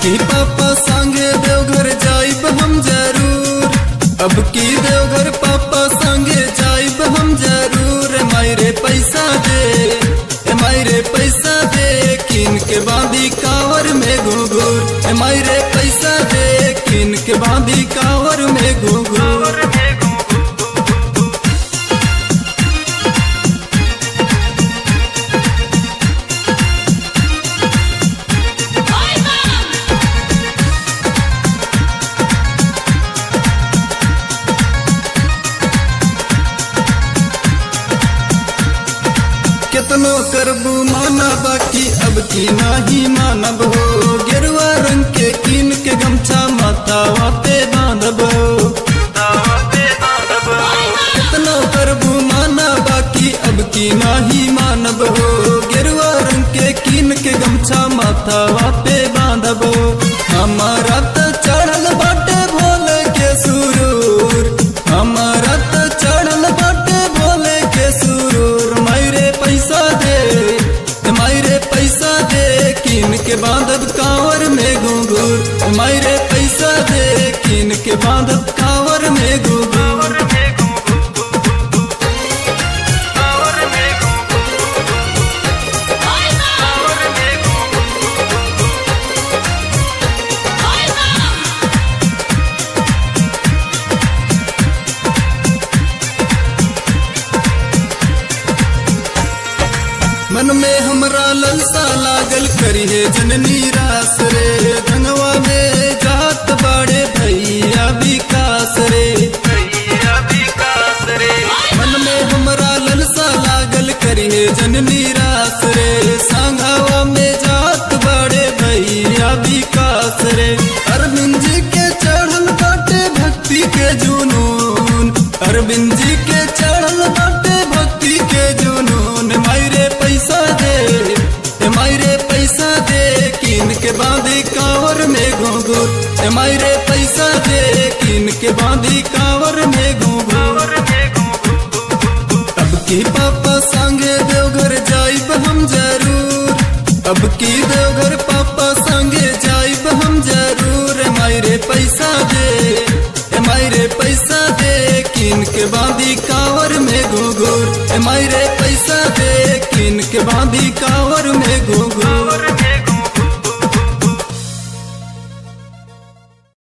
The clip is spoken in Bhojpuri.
की पापा संगे देवघर जाइब हम जरूर अब की देवघर पापा संगे जाइब हम जरूर मायरे पैसा दे ए मायरे पैसा दे किन के बांधी कावर में घुघुर ए मायरे पैसा दे किन के बांधी कावर में घुघुर कितनो करबू माना बाकी अब की नाही मानब हो गेरुआ रंग के कीन के गमछा माथावा पे बांधब हो कितनो करबू माना बाकी अब की नाही मानब हो गेरुआ रंग के कीन के गमछा माथावा पे बांधब हो हमारा तो चढ़ल बाटे भोले के सुरूर हमारा तो चढ़ल बाटे भोले के सुरूर मायरे पैसा दे मायरे पैसा दे किन के बांधब कांवर में घुंघूर मायरे पैसा दे किन के बांधब कांवर में घुंघूर मन में हमरा ललसा लागल करिए जननी रास रे धनवा में जात बाड़े भैया विकास रे मन में हमरा ललसा लागल करिए जननी रास रे सांघावा में जात बाड़े भैया विकास रे अरविंद जी के चढ़ल बाटे भक्ति के जुनून अरविंद जी के चढ़ल बाटे भक्ति के जुनून मायरे पैसा दे ए मायरे पैसा दे किन के बांधी कांवर में घुंघुर ए मायरे पैसा दे किन के बांधी कांवर में घुंघुर अब की पापा संगे देवघर जाइब हम जरूर अब की देवघर पापा संगे जाइब हम जरूर ए मायरे पैसा दे ए मायरे पैसा दे किन के बांधी कांवर में घुघुर ए मायरे पैसा दे किन के बांधी कांवर में घुघुर